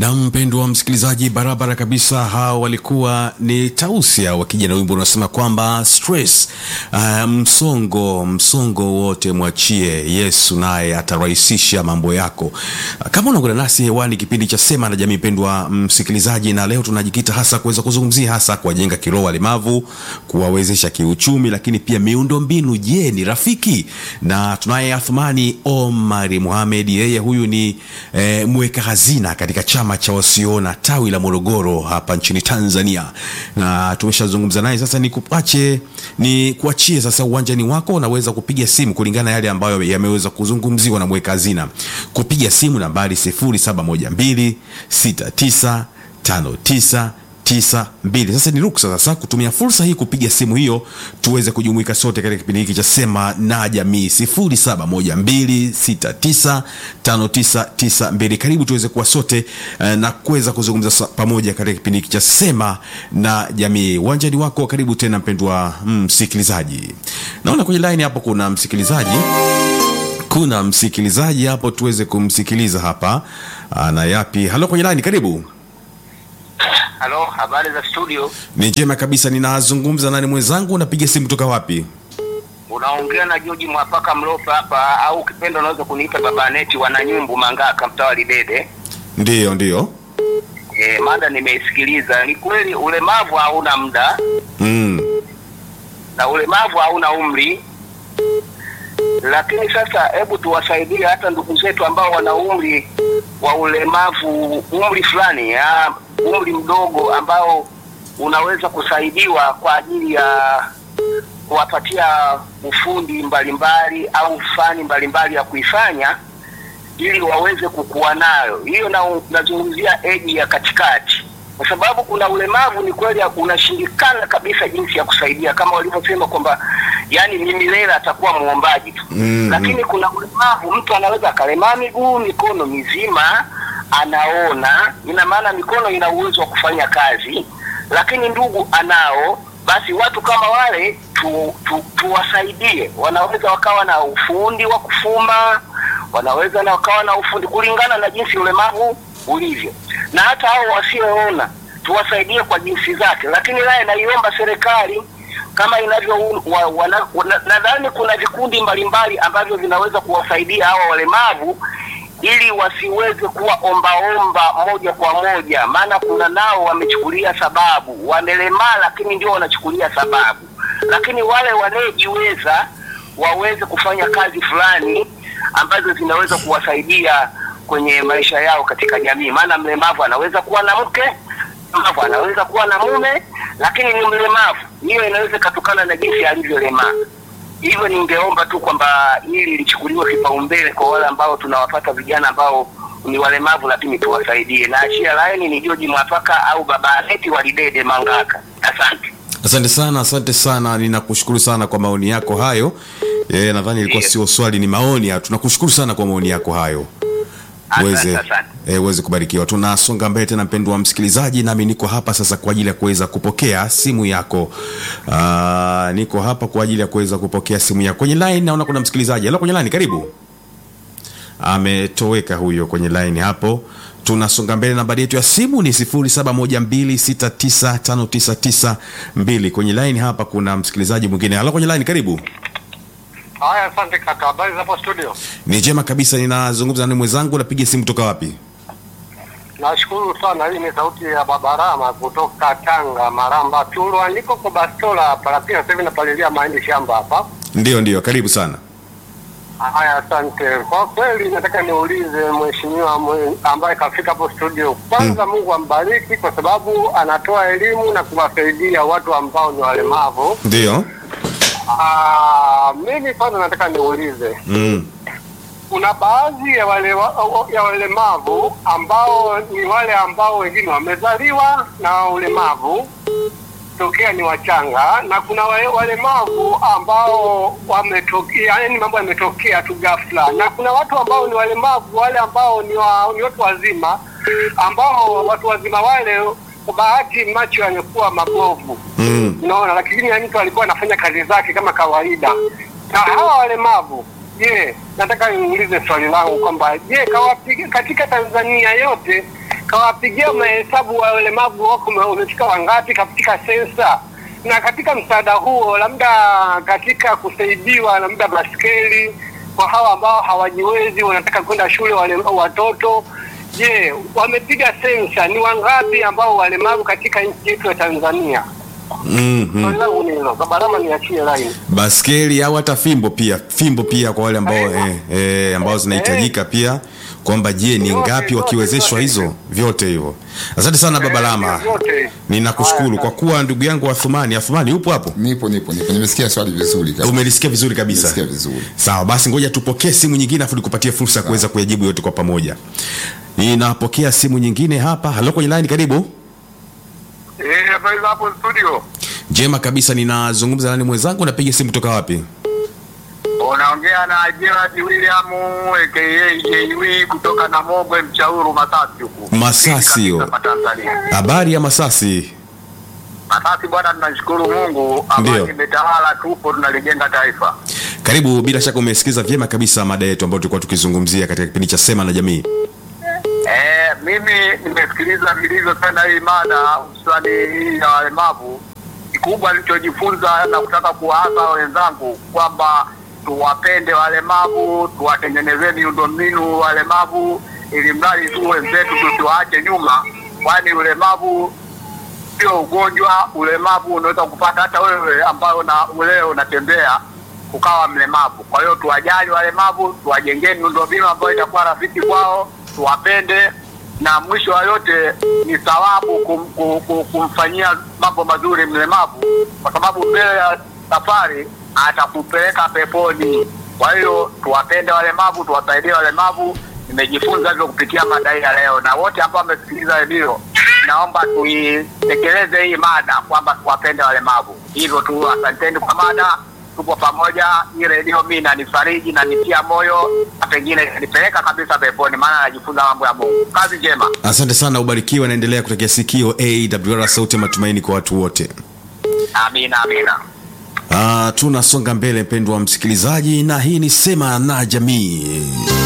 na mpendwa msikilizaji barabara kabisa hao walikuwa ni tausia wakija na wimbo unasema kwamba stress uh, msongo msongo wote mwachie yesu naye atarahisisha mambo yako uh, kama unaungana nasi hewani kipindi cha sema na jamii mpendwa msikilizaji na leo tunajikita hasa kuweza kuzungumzia hasa kuwajenga kiroho walemavu kuwawezesha kiuchumi lakini pia miundo mbinu je ni rafiki na tunaye athmani omari muhamed yeye huyu ni eh, mweka hazina katika chama cha wasioona tawi la morogoro hapa nchini tanzania na tumeshazungumza naye sasa ni kuache ni kuachie sasa uwanjani wako unaweza kupiga simu kulingana na yale ambayo yameweza kuzungumziwa na mweka hazina kupiga simu nambari 0712 69 59 tisa mbili sasa ni ruksa sasa kutumia fursa hii kupiga simu hiyo tuweze kujumuika sote katika kipindi hiki cha sema na jamii 0712695992 karibu tuweze kuwa sote uh, na kuweza kuzungumza sa- pamoja katika kipindi hiki cha sema na jamii uwanjani wako karibu tena mpendwa msikilizaji mm, naona kwenye line hapo kuna msikilizaji kuna msikilizaji hapo tuweze kumsikiliza hapa ana yapi halo kwenye line karibu Halo, habari za studio? ni njema kabisa ninazungumza nani mwenzangu unapiga simu kutoka wapi Unaongea na George Mwapaka Mlopa hapa, au ukipenda unaweza kuniita baba Neti Wananyumbu Mangaka, mtaa wa Lidede. ndiyo ndiyo E, mada nimeisikiliza. Ni kweli ulemavu hauna muda mm. na ulemavu hauna umri, lakini sasa hebu tuwasaidie hata ndugu zetu ambao wana umri wa ulemavu, umri fulani ya umri mdogo ambao unaweza kusaidiwa kwa ajili ya kuwapatia ufundi mbalimbali au fani mbalimbali ya kuifanya ili waweze kukua nayo. Hiyo na nazungumzia eji ya katikati, kwa sababu kuna ulemavu ni kweli unashindikana kabisa jinsi ya kusaidia, kama walivyosema kwamba yani ni milele atakuwa muombaji tu Mm, lakini kuna ulemavu mtu anaweza akalemaa miguu, mikono mizima anaona, ina maana mikono ina uwezo wa kufanya kazi, lakini ndugu anao. Basi watu kama wale tu, tu, tuwasaidie. Wanaweza wakawa na ufundi wa kufuma, wanaweza na wakawa na ufundi kulingana na jinsi ulemavu ulivyo, na hata hao wasioona tuwasaidie kwa jinsi zake. Lakini naye naiomba serikali kama inavyo wa, wana, wana, nadhani kuna vikundi mbalimbali ambavyo vinaweza kuwasaidia hawa walemavu ili wasiweze kuwa ombaomba moja kwa moja, maana kuna nao wamechukulia sababu, wamelemaa lakini ndio wanachukulia sababu, lakini wale wanaojiweza waweze kufanya kazi fulani ambazo zinaweza kuwasaidia kwenye maisha yao katika jamii, maana mlemavu anaweza kuwa na mke mlemavu anaweza kuwa na mume lakini ni mlemavu. Hiyo inaweza ikatokana na jinsi alivyolemaa. Hivyo ningeomba tu kwamba hili lichukuliwe kipaumbele kwa wale ambao tunawapata vijana ambao ni walemavu, lakini tuwasaidie. Na achia laini ni George Mwafaka au baba Aneti Walidede Mangaka. Asante. asante sana asante sana ninakushukuru sana kwa maoni yako hayo e, nadhani ilikuwa Ndiyo. sio swali ni maoni ya- tunakushukuru sana kwa maoni yako hayo uweze Asante, asante. eh, uweze kubarikiwa tunasonga mbele tena mpendwa msikilizaji nami niko hapa sasa kwa ajili ya kuweza kupokea simu yako Aa, niko hapa kwa ajili ya kuweza kupokea simu yako kwenye line naona kuna msikilizaji halo kwenye line karibu ametoweka huyo kwenye line hapo tunasonga mbele nambari yetu ya simu ni 0712695992 kwenye line hapa kuna msikilizaji mwingine halo kwenye line karibu Haya, asante kaka. Habari za hapo studio? ni njema kabisa ninazungumza na mwenzangu napiga simu kutoka wapi Nashukuru sana. Hii ni sauti ya Baba Rama kutoka Tanga, Maramba Tulwa. Niko kwa bastola hapa, lakini sasa hivi napalilia mahindi shamba hapa. ndio ndio karibu sana Haya, asante. Kwa kweli nataka niulize mheshimiwa mwe- ambaye kafika hapo studio, kwanza Mungu ambariki kwa sababu anatoa elimu na kuwasaidia watu ambao ni walemavu. ndio Ah, mimi kwanza nataka niulize mm. kuna baadhi ya wale ya walemavu ambao ni wale ambao wengine wamezaliwa na ulemavu tokea ni wachanga, na kuna wale walemavu ambao wametokea, yani mambo yametokea tu ghafla, na kuna watu ambao ni walemavu wale ambao ni, wa, ni watu wazima ambao watu wazima wale kwa bahati macho yamekuwa mabovu Mm. unaona, lakini ya mtu alikuwa anafanya kazi zake kama kawaida. Na hawa walemavu, je, nataka niulize swali langu kwamba je, kawapiga katika Tanzania yote kawapigia mahesabu wa walemavu wako wamefika wangapi katika sensa, na katika msaada huo labda katika kusaidiwa labda baskeli kwa hawa ambao hawajiwezi wanataka kwenda shule wale watoto. Je, wamepiga sensa ni wangapi ambao walemavu katika nchi yetu ya Tanzania? Mhm. Swali langu ni hilo. Kabarama, niachie line. baskeli au hata fimbo pia fimbo pia kwa wale ambao eh, eh, ambao zinahitajika pia kwamba je ni Vyote, ngapi vyote, wakiwezeshwa vyote hizo vyote hivyo asante sana baba Eh, lama vyote. ninakushukuru Haya, kwa kuwa ndugu yangu Athumani Athumani upo hapo Nipo nipo nipo, nimesikia swali vizuri kabisa. umelisikia vizuri kabisa Nimesikia vizuri. sawa basi ngoja tupokee simu nyingine afu nikupatie fursa ya kuweza kuyajibu yote kwa pamoja ninapokea simu nyingine hapa halo kwenye line karibu Eh, habari za hapo studio. njema kabisa ninazungumza nani mwenzangu napiga simu kutoka wapi Unaongea na Gerard William aka JW kutoka Namogwe Mchauru Masasi huku. Masasi hiyo. Kabisa pa Tanzania. habari ya masasi Masasi bwana, tunashukuru Mungu, Ndio. amani imetawala, tupo tunalijenga taifa. karibu bila shaka umesikiza vyema kabisa mada yetu ambayo tulikuwa tukizungumzia katika kipindi cha sema na jamii Eh, mimi nimesikiliza vilivyo sana hii mada hususani hii ya walemavu. Kikubwa nilichojifunza na kutaka kuwaasa wenzangu kwamba tuwapende walemavu, tuwatengenezee miundombinu walemavu, ili mradi tu wenzetu tusiwaache nyuma, kwani ulemavu sio ugonjwa. Ulemavu unaweza kupata hata wewe ambayo na leo unatembea ukawa mlemavu. Kwa hiyo tuwajali walemavu, tuwajengee miundombinu ambayo itakuwa rafiki kwao, tuwapende, na mwisho wa yote ni thawabu kum, kum, kum, kumfanyia mambo mazuri mlemavu, kwa sababu mbele ya safari atakupeleka peponi. Kwa hiyo tuwapende walemavu, tuwasaidie walemavu. Nimejifunza hivyo kupitia mada hii ya leo, na wote ambao wamesikiliza redio, naomba tuitekeleze hii mada kwamba tuwapende walemavu. Hivyo tu, asanteni kwa mada, tupo pamoja. Hii redio mi nanifariji na nitia moyo, na pengine nipeleka kabisa peponi, maana najifunza mambo ya Mungu. Kazi njema. asante sana ubarikiwe naendelea kutekea sikio awr sauti ya matumaini kwa watu wote Amina, amina. Ah, tunasonga mbele mpendwa msikilizaji na hii ni sema na jamii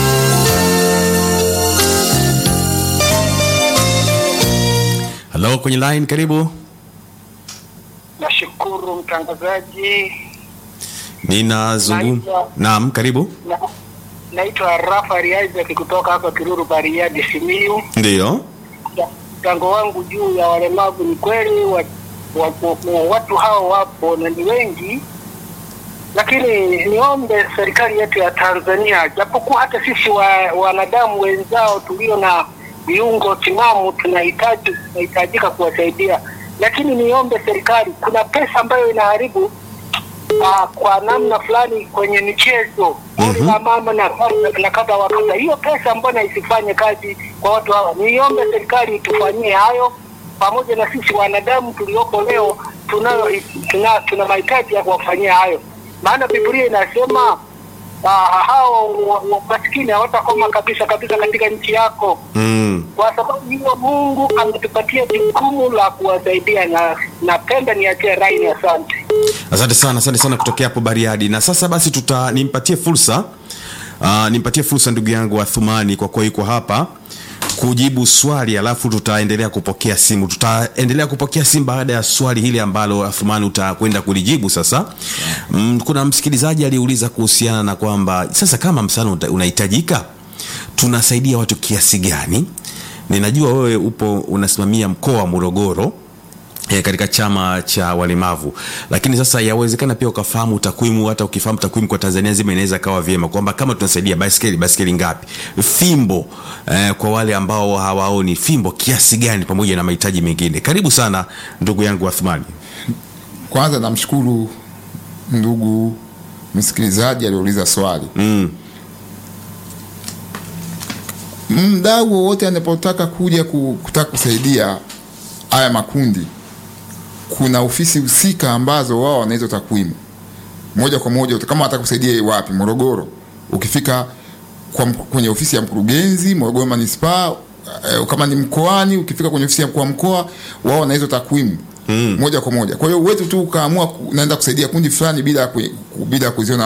halo kwenye line karibu Nashukuru mtangazaji. ninazungum Naitwa- naam karibu Na- Naitwa Rafael Isaac kutoka hapa Kiruru Bariadi Simiyu. ndiyo Mchango wangu juu ya walemavu ni kweli wa, wa, wa, watu hao wapo na ni wengi, lakini niombe serikali yetu ya Tanzania, japokuwa hata sisi wa, wanadamu wenzao tulio na viungo timamu tunahitaji tunahitajika kuwasaidia, lakini niombe serikali, kuna pesa ambayo inaharibu uh, kwa namna fulani kwenye michezo goli la mama na kadha- na kadha wa kadha. Hiyo pesa mbona isifanye kazi kwa watu hawa? Niombe serikali itufanyie hayo, pamoja na sisi wanadamu tuliopo leo tunayo tuna, tuna mahitaji ya kuwafanyia hayo, maana Biblia inasema uh, hao wa- wa- maskini hawatakoma kabisa kabisa katika nchi yako mm. kwa sababu hiyo Mungu ametupatia jukumu la kuwasaidia, na napenda niachie raini. Asante. asante sana asante sana kutokea hapo bariadi na sasa basi tuta nimpatie fursa uh, nimpatie fursa ndugu yangu athumani kwa kuwa yuko hapa kujibu swali alafu tutaendelea kupokea simu tutaendelea kupokea simu baada ya swali hili ambalo athumani utakwenda kulijibu sasa mm, kuna msikilizaji aliuliza kuhusiana na kwamba sasa kama msaada uta- unahitajika tunasaidia watu kiasi gani ninajua wewe upo unasimamia mkoa wa morogoro e, katika chama cha walemavu lakini sasa yawezekana pia ukafahamu takwimu hata ukifahamu takwimu kwa tanzania zima inaweza kawa vyema kwamba kama tunasaidia baskeli baskeli ngapi fimbo eh, kwa wale ambao hawaoni fimbo kiasi gani pamoja na mahitaji mengine karibu sana ndugu yangu athmani Kwanza namshukuru ndugu msikilizaji aliyeuliza swali. mm. Mdau wowote anapotaka kuja ku- kutaka kusaidia haya makundi, kuna ofisi husika ambazo wao wana hizo takwimu moja kwa moja. Kama wanataka kusaidia wapi, Morogoro, ukifika kwa, mk- kwenye ofisi ya mkurugenzi Morogoro manispaa eh, kama ni mkoani, ukifika kwenye ofisi ya mkuu wa mkoa, wao wana hizo takwimu mm. moja kwa moja. Kwa hiyo uwezo tu ukaamua ku- naenda kusaidia kundi fulani bila ku, ku- bila kuziona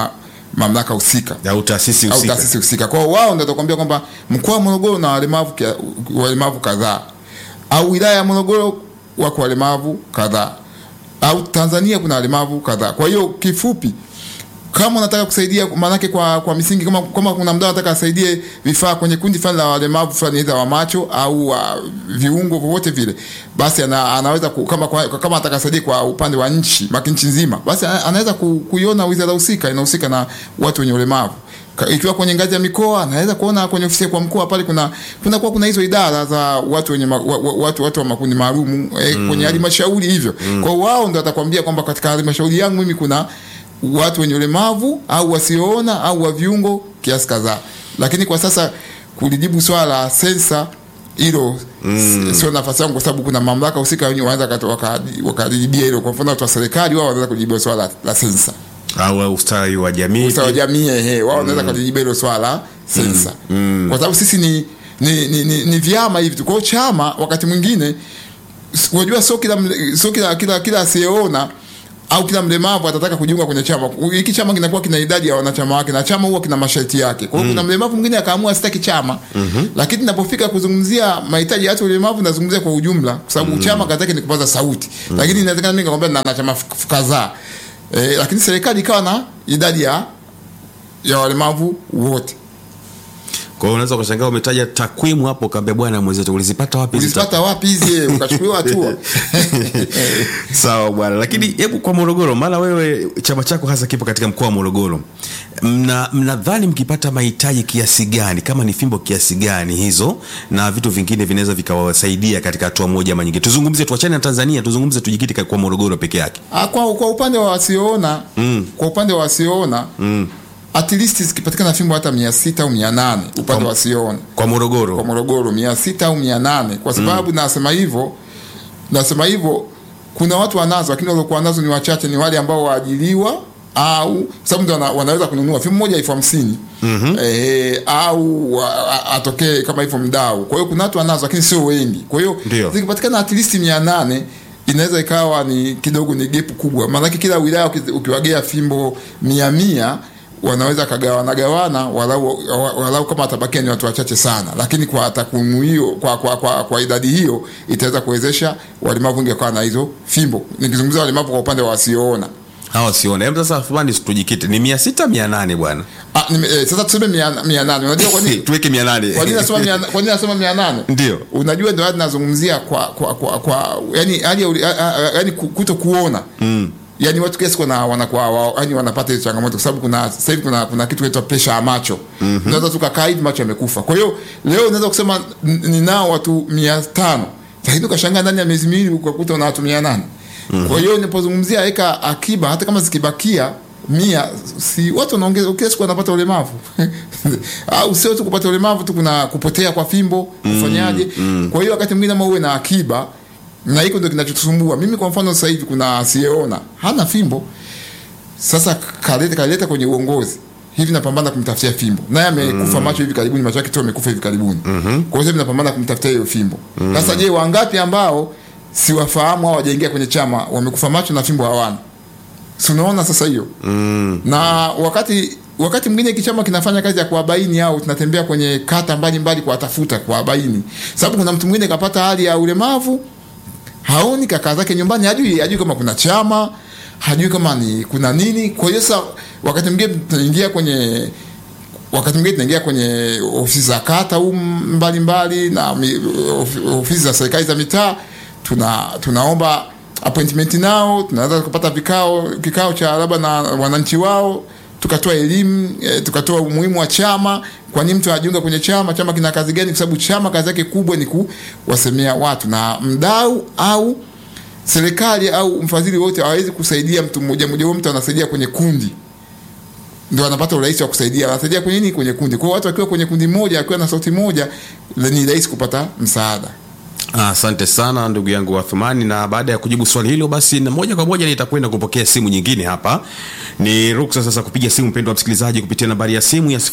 mamlaka husika au taasisi au husika taasisi husika. Kwa hiyo wao ndio watakwambia kwamba mkoa wa Morogoro na walemavu kia- walemavu kadhaa, au wilaya ya Morogoro wako walemavu kadhaa, au Tanzania kuna walemavu kadhaa. Kwa hiyo kifupi, kama unataka kusaidia, maanake kwa kwa misingi, kama kama kuna mdau anataka asaidie vifaa kwenye kundi fulani la walemavu fulani, aidha wa macho au wa viungo vyovyote vile, basi ana, anaweza ku, kama kwa, kama anataka asaidie kwa upande wa nchi maki nchi nzima, basi ana- anaweza ku, kuiona wizara husika inahusika na watu wenye ulemavu Ka- ikiwa kwenye ngazi ya mikoa anaweza kuona kwenye ofisi kwa mkoa pale kuna kuna kwa kuna hizo idara za watu wenye ma, wa, wa, watu watu wa makundi maalum eh, kwenye halmashauri hivyo kwa hiyo wao ndio atakwambia kwamba katika halmashauri yangu mimi kuna watu wenye ulemavu au wasioona au wa viungo kiasi kadhaa lakini kwa sasa kulijibu swala la sensa hilo mm. sio nafasi yangu kwa sababu kuna mamlaka husika wenyewe wanaweza wakati- waka- wakalijibia hilo kwa mfano watu wa serikali wao wanaweza kujibia swala la, la sensa au ustawi wa jamii ustawi wa jamii ehe, wao wanaweza kulijibu hilo swala sensa, kwa sababu sisi ni ni, ni, ni, ni vyama hivi tu. Kwa hiyo chama wakati mwingine s- unajua, sio kila mle- sio kila kila kila asiyeona au kila mlemavu atataka kujiunga kwenye chama. Hiki chama kinakuwa kina idadi ya wanachama wake na chama huwa kina masharti yake. Kwa hiyo kuna mlemavu mwingine akaamua sitaki chama, lakini ninapofika kuzungumzia mahitaji ya watu walemavu nazungumzia kwa ujumla, kwa sababu chama kazi yake ni kupaza sauti, lakini inawezekana mimi nikakwambia na wanachama f- f- kadhaa eh, lakini serikali ikawa na idadi ya ya walemavu wote. kwa hiyo unaweza ukashangaa umetaja takwimu hapo kaambia bwana mwenzetu ulizipata wapi hizi Ulizipata wapi hizi? eh, Ukachukuliwa hatua sawa bwana lakini hebu kwa morogoro maana wewe chama chako hasa kipo katika mkoa wa morogoro mna mnadhani mkipata mahitaji kiasi gani kama ni fimbo kiasi gani hizo na vitu vingine vinaweza vikawasaidia katika hatua moja ama nyingine tuzungumze tuachane na tanzania tuzungumze tujikite kwa morogoro peke yake Ah, kwa, kwa upande wa wasioona Mm. kwa upande wa wasioona mm. at least zikipatikana fimbo hata mia sita au mia nane upande wa wasioona kwa morogoro kwa Morogoro mia sita au mia nane kwa sababu nasema hivyo nasema hivyo kuna watu wanazo lakini waliokuwa nazo ni wachache ni wale ambao waajiliwa au sababu ndio wana, wanaweza kununua fimbo moja elfu hamsini mm-hmm. eh, au wa- a- atokee kama hivyo mdau kwa hiyo kuna watu wanazo lakini sio wengi kwa hiyo Ndio. zikipatikana at least mia nane inaweza ikawa ni kidogo ni gepu kubwa maanake kila wilaya uki- ukiwagea fimbo mia mia wanaweza kagawana gawana walau, wa- walau kama watabakia ni watu wachache sana lakini kwa takwimu hiyo kwa, kwa, kwa, kwa idadi hiyo itaweza kuwezesha walemavu wengi wakawa na hizo fimbo nikizungumzia walemavu kwa upande wa wasioona hawa sione hebu sasa fulani tujikite ni mia sita mia nane bwana Ah, nime, eh, sasa tuseme mia, mia nane unajua kwa nini tuweke mia nane kwa nini nasema mia, kwa nini nasema mia nane Ndio. unajua ndio hadi nazungumzia kwa kwa kwa, kwa yani hali ya uli- a- a- yani ku- kuto kuona mm. yani watu kiasi kuna wanakuwa wa- yani wanapata hizo changamoto kwa sababu kuna sasa hivi kuna kuna kitu kinaitwa pressure ya macho mm-hmm. unaweza tukakaa hivi macho yamekufa kwa hiyo leo unaweza kusema n- ninao watu mia tano lakini ukashangaa ndani ya miezi miwili ukakuta una watu mia nane kwa hiyo ninapozungumzia weka akiba hata kama zikibakia mia si watu wanaongeza kila siku wanapata ulemavu au sio tu kupata ulemavu tu kuna kupotea kwa fimbo kufanyaje kwa hiyo wakati mwingine ama uwe na akiba na hiko ndio kinachotusumbua mimi kwa mfano sasa hivi kuna asiyeona hana fimbo sasa kaleta kaleta kwenye uongozi hivi napambana kumtafutia fimbo naye amekufa macho hivi karibuni macho yake tu amekufa hivi karibuni kwa hiyo sasa hivi napambana kumtafutia hiyo fimbo sasa je wangapi ambao siwafahamu au hawajaingia kwenye chama wamekufa macho na fimbo hawana si unaona sasa hiyo mm. na wakati wakati mwingine kichama kinafanya kazi ya kuwabaini au tunatembea kwenye kata mbalimbali kuwatafuta kuwabaini sababu kuna mtu mwingine kapata hali ya ulemavu haoni kaka zake nyumbani hajui hajui kama kuna chama hajui kama ni kuna nini kwa hiyo sasa wakati mwingine tunaingia kwenye wakati mwingine tunaingia kwenye ofisi za kata huu mbalimbali na mi- of- ofisi za serikali za mitaa tuna tunaomba appointment nao tunaweza kupata vikao kikao cha labda na wananchi wao tukatoa elimu e, tukatoa umuhimu wa chama kwa nini mtu anajiunga kwenye chama chama kina kazi gani kwa sababu chama kazi yake kubwa ni kuwasemea watu na mdau au serikali au mfadhili wote hawezi kusaidia mtu mmoja mmoja huyo mtu anasaidia kwenye kundi ndio anapata urahisi wa kusaidia anasaidia kwenye nini kwenye kundi kwa hiyo watu wakiwa kwenye kundi moja akiwa na sauti moja ni rahisi kupata msaada Asante sana ndugu yangu Wathumani, na baada ya kujibu swali hilo, basi na moja kwa moja nitakwenda kupokea simu nyingine hapa. Ni ruksa sasa kupiga simu, mpendwa msikilizaji, kupitia nambari ya simu ya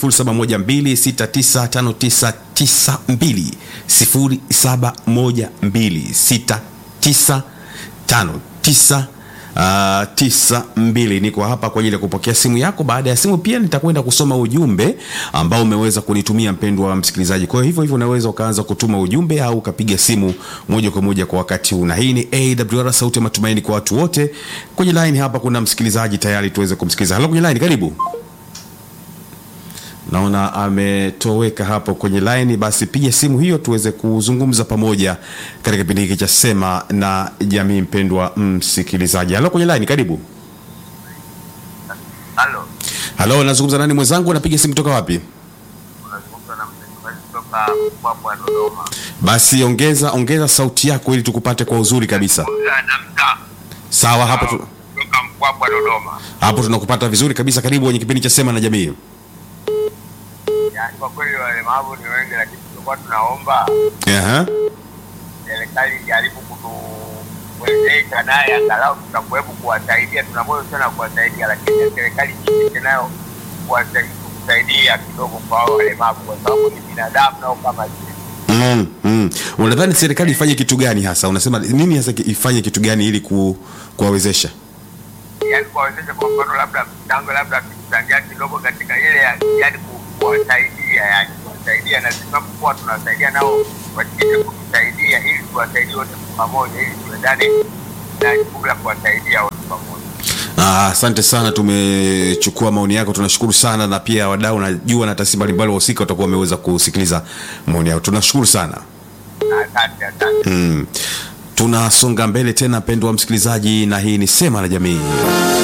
0712695992 0712695992. uh, tisa mbili. Niko hapa kwa ajili ya kupokea simu yako. Baada ya simu pia nitakwenda kusoma ujumbe ambao umeweza kunitumia mpendwa wa msikilizaji. Kwa hiyo hivyo hivyo unaweza ukaanza kutuma ujumbe au ukapiga simu moja kwa moja kwa wakati huu, na hii ni AWR sauti ya matumaini kwa watu wote. Kwenye line hapa kuna msikilizaji tayari, tuweze kumsikiliza. Halo, kwenye line, karibu. Naona ametoweka hapo kwenye line. Basi piga simu hiyo tuweze kuzungumza pamoja katika kipindi hiki cha Sema na Jamii. Mpendwa msikilizaji, halo kwenye line, karibu. Halo, Halo, nazungumza nani mwenzangu? Napiga simu kutoka wapi? unazungumza na msemaji kutoka Mpwapwa Dodoma. Basi ongeza ongeza sauti yako ili tukupate kwa uzuri kabisa. Zungumza na mtaa Sawa, hapo tu, kutoka Mpwapwa Dodoma. hapo tunakupata vizuri kabisa. Karibu kwenye kipindi cha Sema na Jamii. Yaani kwa kweli walemavu ni wengi, lakini tulikuwa tunaomba Aha. serikali ijaribu kutuwezesha naye angalau tutakuwepo kuwasaidia. Tuna moyo sana kuwasaidia, lakini serikali jipite nayo kuwasaidia kusaidia kidogo kwa hao walemavu, kwa sababu ni binadamu nao kama sisi. Mm, mm. Unadhani serikali ifanye kitu gani hasa? Unasema nini hasa ki- ifanye kitu gani ili ku, kuwawezesha? yaani kuwawezesha kwa mfano labda mchango labda akichangia kidogo katika ile ya- yaani ku- kuwasaidia yani kuwasaidia na sisi tunapokuwa tunawasaidia nao washike kutusaidia ili tuwasaidie wote kwa pamoja ili tuendane na jukumu la kuwasaidia wote pamoja. Ah, Asante sana, tumechukua maoni yako, tunashukuru sana, na pia wadau najua na taasisi mbalimbali wahusika watakuwa wameweza kusikiliza maoni yako, tunashukuru sana. Asante, asante. Mm. Tunasonga mbele tena, mpendwa msikilizaji, na hii ni Sema na Jamii.